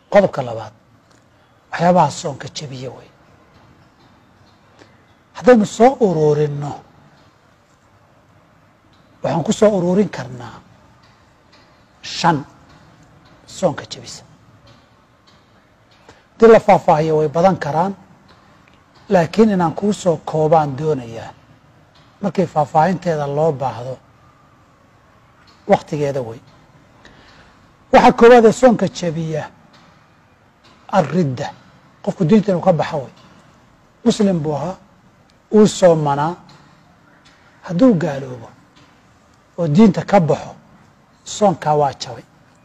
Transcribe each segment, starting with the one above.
qodobka labaad waxyaabaha soonka jebiye wey haddaynu soo ururinno waxaan ku soo ururin karnaa shan soonka jebisa haddii la faahfaahiyo way badan karaan laakiin inaan kuu soo koobaan doonayaa markii faahfaahinteeda loo baahdo waktigeeda wey waxaa koowaadee soonka jebiya alridda qofku diinta inuu ka baxa wey muslim buu ahaa uu soomanaa hadduu gaaloobo oo diinta ka baxo soonkaa waa jabay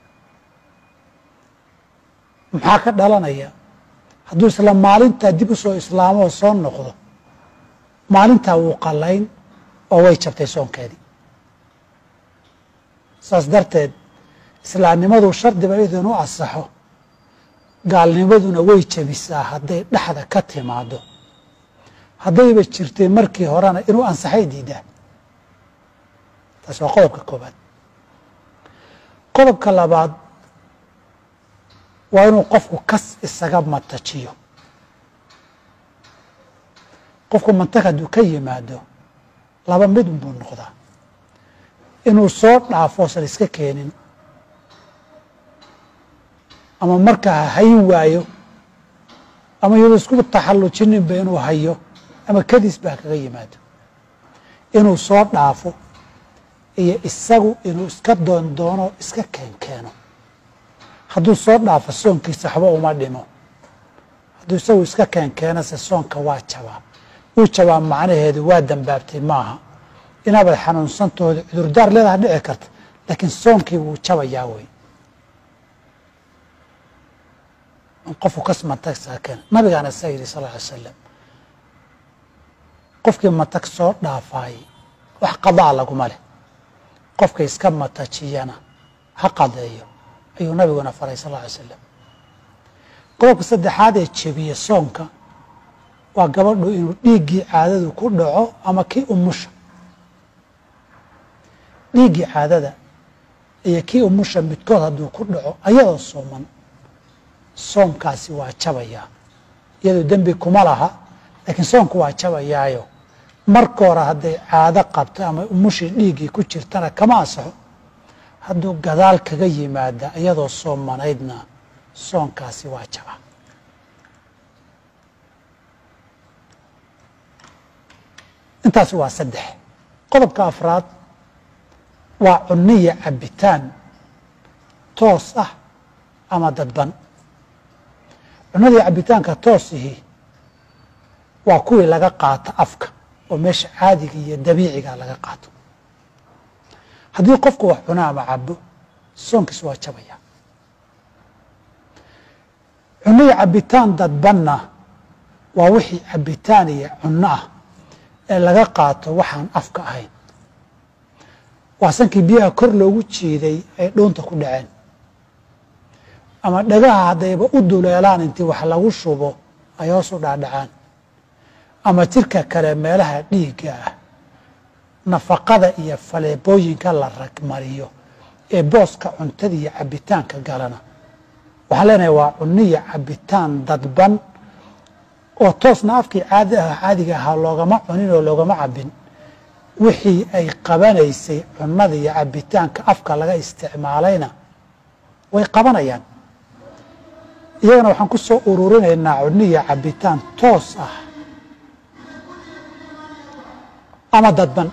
maxaa ka dhalanaya hadduu isla maalintaa dib u soo islaamo oo soo noqdo maalintaa wuu qallayn oo way jabtay soonkeedii saas darteed islaamnimadu shardiba idin u asaxo gaalnimaduna way jabisaa hadday dhexda ka timaado haddayba jirtay markii horena inuu ansaxay diidaa taas waa qodobka koobaad qodobka labaad waa inuu qofku kas isaga matajiyo qofku mantag hadduu ka yimaado laba mid unbuu noqdaa inuu soo dhaafo osan iska keenin ama markaa hayn waayo ama iyadoo isku taxallujininba inuu hayo ama kadis baa kaga yimaado inuu soo dhaafo iyo isagu inuu iska doondoono iska keenkeeno hadduu soo dhaafo soonkiisa waxba uma dhimo hadduu isagu iska keenkeenase soonka waa jabaa wuu jabaa macnaheedu waa dambaabtay maaha inaabad xanuunsantooda cudurdaar leedaha dhici karta laakiin soonkii wuu jabayaa wey qofku kas matag saakeen nabigaana saa yidhi sal ly slam qofkii matag soo dhaafaay wax qadaa laguma leh qofka iska matajiyana ha qadeeyo ayuu nabiguna faray sal ly slam qodobka saddexaad ee jebiye soonka waa gabadhu inuu dhiiggii caadadu ku dhaco ama kii umusha dhiiggii caadada iyo kii umusha midkood hadduu ku dhaco ayadoo sooman soomkaasi waa jabayaa iyadoo dembi kuma laha laakiin soomku waa jabayaayo marka hore hadday caado qabto ama umushii dhiiggii ku jirtana kama asaxo hadduu gadaal kaga yimaada iyadoo soomanaydna soonkaasi waa jabaa intaasi waa saddex qodobka afraad waa cuniya cabitaan toos ah ama dadban cunadii cabitaanka toosihii waa kuwii laga qaato afka oo meesha caadiga iyo dabiiciga laga qaato haddii qofku wax cuno ama cabo soonkiis waa jabaya cunihii cabitaan dadbanna waa wixii cabitaan iyo cuno ah ee laga qaato waxaan afka ahayn waa sankii biyaha kor loogu jiiday ay dhuunta ku dhaceen ama dhagaha haddayba u duleelaan intii wax lagu shubo ay hoos u dhaadhacaan ama jirka kale meelaha dhiigga ah nafaqada iyo faleebooyinka la ragmariyo ee booska cuntada iyo cabitaanka galana waxaan leenahay waa cuniya cabitaan dadban oo toosna afkii caadi ah caadiga ahaa loogama cunin oo loogama cabin wixii ay qabanaysay cunada iyo cabitaanka afka laga isticmaalayna way qabanayaan iyagana waxaan ku soo ururinaynaa cuniya cabitaan toos ah ama dadban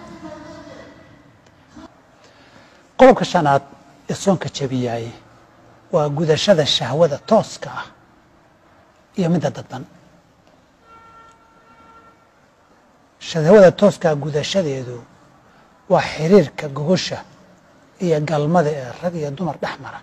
qodobka shanaad ee soonka jebiyaaye waa gudashada shahwada tooska ah iyo midda dadban shahwada tooskaa gudashadeedu waa xiriirka gogosha iyo galmada ee rag iyo dumar dhex mara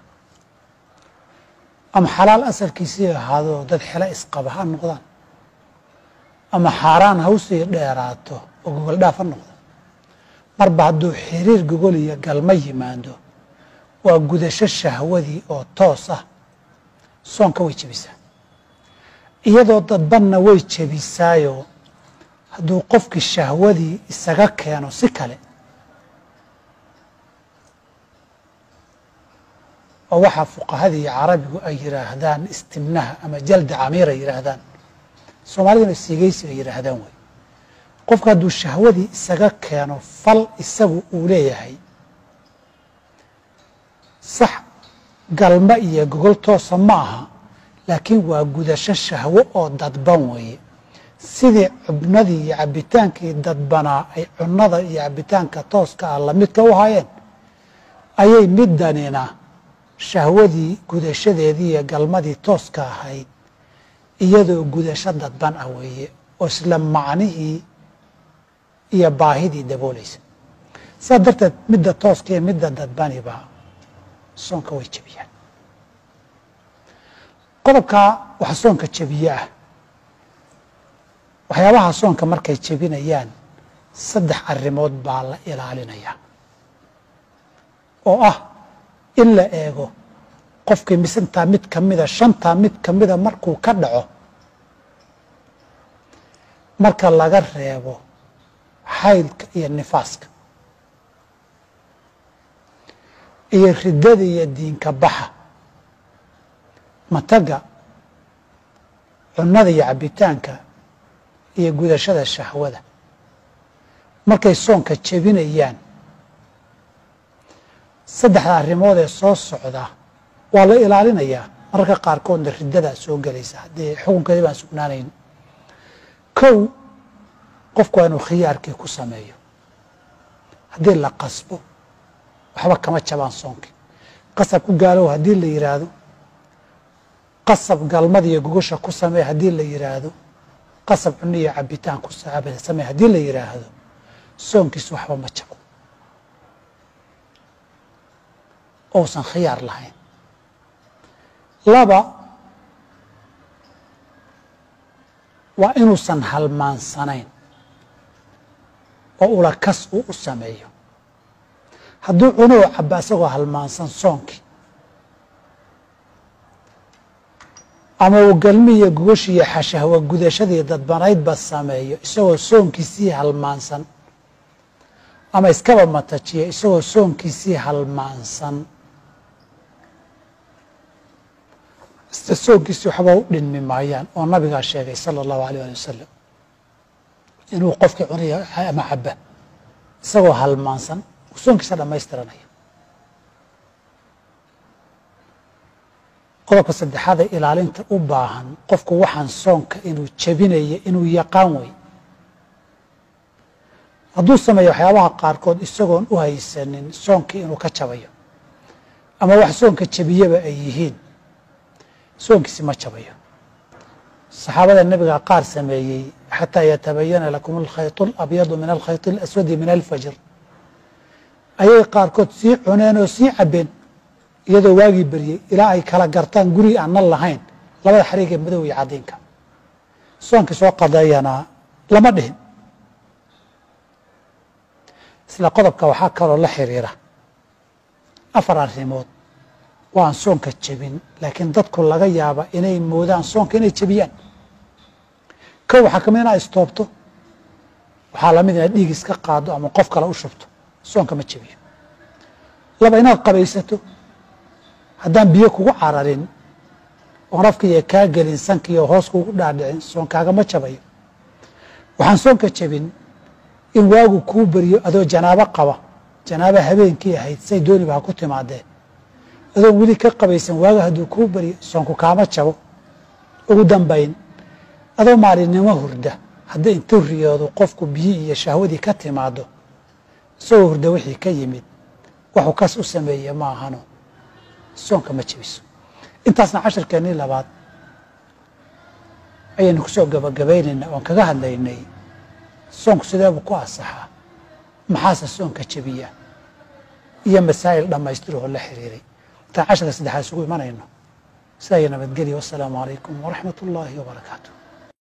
ama xalaal asalkiisii ahaadoo dad xelo isqaba ha noqdaan ama xaaraan ha usii dheeraato oo gogol dhaaf ha noqdo marba hadduu xiriir gogol iyo galma yimaado waa gudasho shahwadii oo toos ah soonka way jebisaa iyadoo dadbanna way jebisaayo hadduu qofkii shahwadii isaga keeno si kale oo waxaa fuqahadii carabigu ay yidhaahdaan istimnaha ama jalda camiir ay yidhaahdaan soomaaliduna siigaysi ay yidhaahdaan wey qofku hadduu shahwadii isaga keeno fal isagu uu leeyahay sax galma iyo gogol toosa ma aha laakiin waa gudasho shahwo oo dadban weeye sidii cubnadii iyo cabbitaankii dadbanaa ay cunnada iyo cabbitaanka tooska ah lamidka u hayeen ayay middanina shahwadii gudashadeedii iyo galmadii tooska ahayd iyadoo gudasho dadban ah weeye oo isla macnihii iyo baahidii daboolaysa saas darteed midda tooska iyo midda dadbaniba soonka way jebiyaan qodobkaa waxa soonka jebiye ah waxyaabaha soonka markay jebinayaan saddex arrimood baa la ilaalinayaa oo ah in la eego qofkii misintaa mid ka mida shantaa mid ka mida markuu ka dhaco marka laga reebo xaydka iyo nifaaska iyo riddada iyo diinka baxa mataga cunnada iyo cabbitaanka iyo gudashada shahwada markay soonka jebinayaan saddexda arrimood ee soo socda waa la ilaalinayaa mararka qaarkoodna riddadaa soo gelaysa haddii xukunkeedii baan sugnaanayn kow qofku waa inuu khiyaarkii ku sameeyo haddii la qasbo waxba kama jabaan soonkii qasab ku gaalow haddii la yidhaahdo qasab galmada iyo gogosha ku samee haddii la yidhaahdo qasab cunno iyo cabitaan ku samee haddii la yidhaahdo soonkiisu waxba ma jabo ousan khiyaar lahayn laba waa inuusan halmaansanayn oo ulakas uu u sameeyo hadduu cunoo caba isagoo halmaansan soonkii ama uu galmi iyo gogoshi iyo xashahwa gudashadii dadbanaydba sameeyo isagoo soonkiisii halmaansan ama iskaba matajiya isagoo soonkiisii halmaansan soonkiisii waxba u dhinmi maayaan oo nabigaa sheegay sala allahu alayh ali wasalam inuu qofkii cunaya ama caba isagoo halmaansan soonkiisa dhamaystiranaya qodobka saddexaad ee ilaalinta u baahan qofku waxaan soonka inuu jebinaya inuu yaqaan wey hadduu sameeyo waxyaabaha qaarkood isagoon u haysanin soonkii inuu ka jabayo ama wax soonka jebiyaba ay yihiin soonkiisi ma jabayo saxaabada nebiga qaar sameeyey xataa yatabayana lakum alkhayط اlabyadu min alkhayط اlaswadi min alfajr ayay qaarkood sii cuneen oo sii cabeen iyadoo waagii beryey ilaa ay kala gartaan guri aanan lahayn labada xariig ee madow iyo cadiinka soonkii soo qadeeyana lama dhihin isla qodobka waxaa kaloo la xiriira afar arrimood waan soonka jebin laakiin dadku laga yaaba inay moodaan soonka inay jebiyaan kow waxaa kamid inaad istoobto waxaa lamid inaad dhiig iska qaado ama qof kale u shubto soonka ma jebiyo laba inaad qabaysato haddaan biyo kugu cararin oon afkiiyo kaa gelin sankiiyo hoos kugu dhaadhicin soonkaagama jabayo waxaan soonka jebin in waagu kuu beriyo adoo janaabo qaba janaabo habeenkii ahayd say dooniba ha ku timaadee adoon weli ka qabaysan waaga hadduu kuu beriyo soonku kaama jabo ugu dambayn adoo maalinimo hurda haddii intuu riyoodo qofku biyi iyo shahwadii ka timaado isagoo hurda wixii ka yimid waxuu kas u sameeye ma ahano soonka ma jebiso intaasna cashirkeennii labaad ayaynu kusoo gabagabaynaynaa oon kaga hadlaynay soonku sideebuu ku asaxaa maxaase soonka jebiya iyo masaa'il dhammaystiroo la xiriiray intaan cashirka saddexaad isugu imanayno sidaa iyo nabadgelya wassalaamu calaykum waraxmat ullaahi wabarakaatu